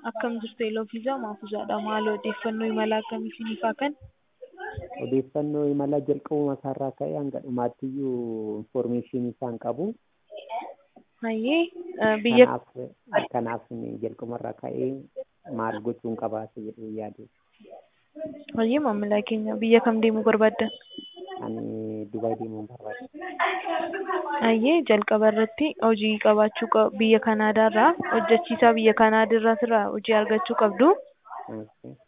Akkam jirtu Eloofiisaa Maafuusaadha. Maal odeeffannoo imala akkamii isiniif haa kennu? Odeeffannoo imala jalqabuma isaarraa ka'ee hanga dhumaattiyyuu infoormeeshinii isaan qabu. Hayyee eh, biyya Kanaaf kanaaf jalqabumarraa ka'ee maal gochuun qabaate jedhee yaade. hayyee maamila keenya biyya kam deemuu barbaaddan? Ani Dubaay deemuun barbaada. Hayyee jalqaba irratti hojii qabaachuu qab- biyya Kanaadaarraa hojjechiisaa biyya Kanaadaarraa hojii argachuu qabdu. Okay.